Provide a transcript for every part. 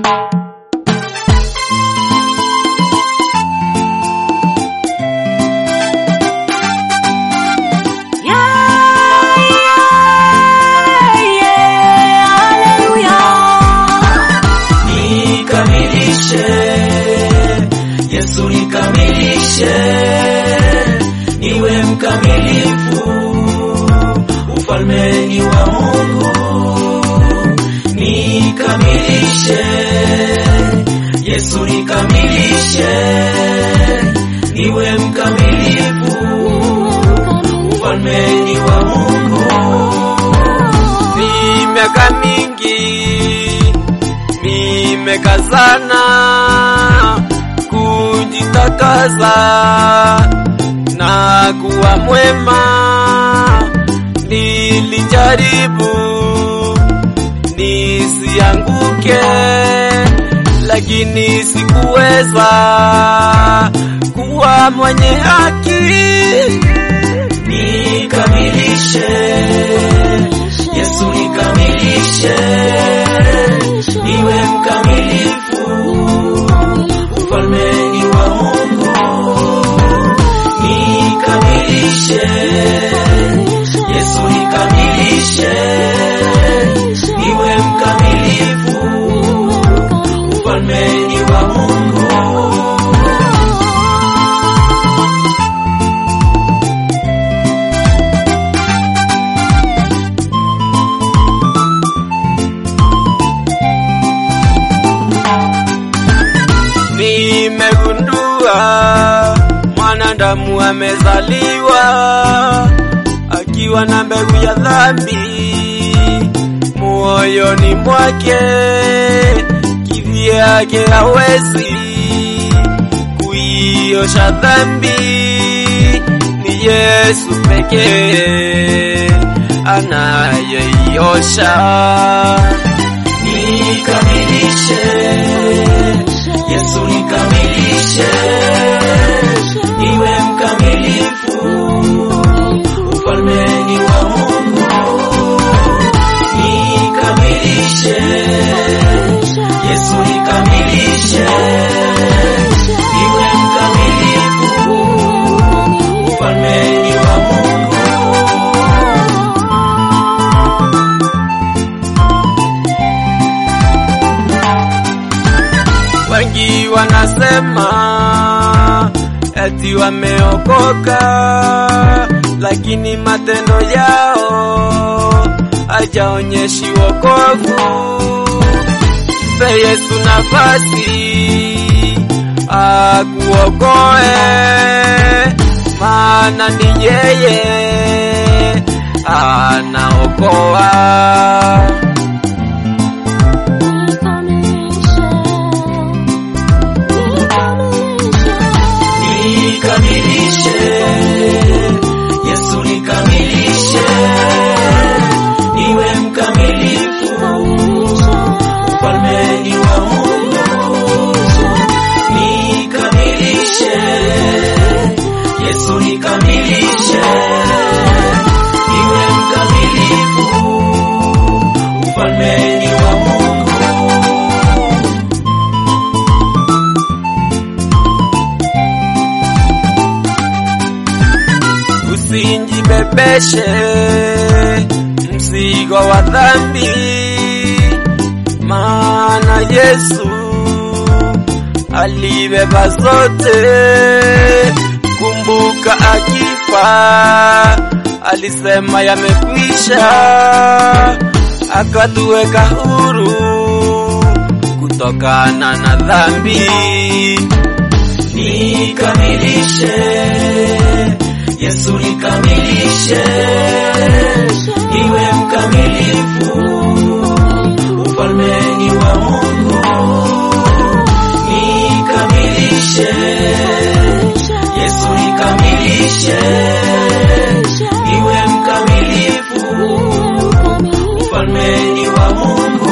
Nikamilishe Yesu, nikamilishe niwe mkamilifu ufalmeni wa Mungu. Nikamilishe Yesu, nikamilishe niwe mkamilifu ufalmeni wa Mungu. Ni miaka mingi nimekazana kujitakaza na kuwa mwema. Nilijaribu nisianguke, lakini sikuweza kuwa mwenye haki. Nikamilishe Yesu, nikamilishe niwe mkamilifu ufalmeni wa Mungu. Nikamilishe Yesu, nikamilishe niwe mkamilifu ufalmeni wa Mungu. Nimegundua mwanadamu amezaliwa akiwa na mbegu ya dhambi moyoni mwake, kivyake hawezi kuiosha dhambi. Ni Yesu pekee anayeiosha. Nikamilishe Yesu, nikamilishe niwe mkamilifu ufalmeni wa Mungu. Nikamilishe Yesu, nikamilishe niwe mkamilifu ufalmeni wa Mungu. Wengi wanasema eti wameokoka, lakini matendo yao hajaonyeshi wokovu. Mpe Yesu nafasi akuokoe, maana ni yeye anaokoa. Nikamilishe Yesu, nikamilishe niwe mkamilifu ufalmeni wa Mungu. Nikamilishe Yesu, nikamilishe niwe mkamilifu ufalmeni wa Mungu. Usinjibebeshe mzigo wa dhambi, maana Yesu alibeba zote. Kumbuka akifa alisema yamekwisha, akatuweka huru kutokana na dhambi. Nikamilishe Yesu, nikamilishe niwe mkamilifu ufalmeni wa Mungu. Nikamilishe Yesu, nikamilishe niwe mkamilifu ufalmeni wa Mungu.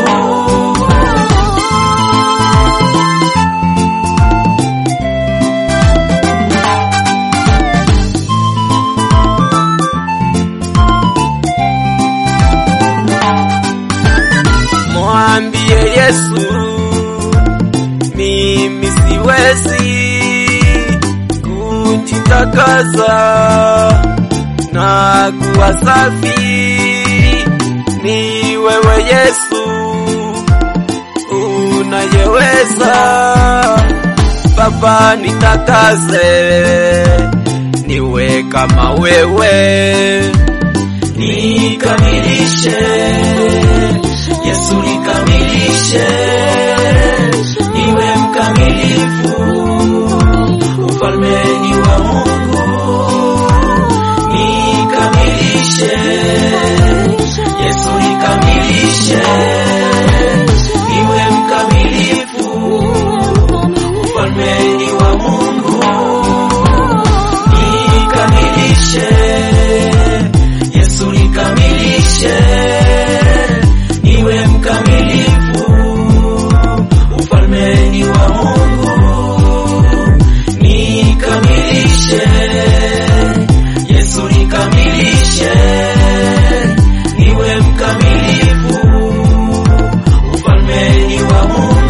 Mwambie Yesu mimi siwezi kujitakaza na kuwa safi, ni wewe Yesu unayeweza. Baba, nitakaze niwe kama wewe, nikamilishe Yesu nikamilishe niwe mkamilifu ufalmeni wa Mungu nikamilishe Yesu nikamilishe niwe mkamilifu ufalmeni wa Mungu nikamilishe Yesu nikamilishe niwe mkamilifu ufalmeni wa Mungu nikamilishe Yesu nikamilishe niwe mkamilifu ufalmeni wa Mungu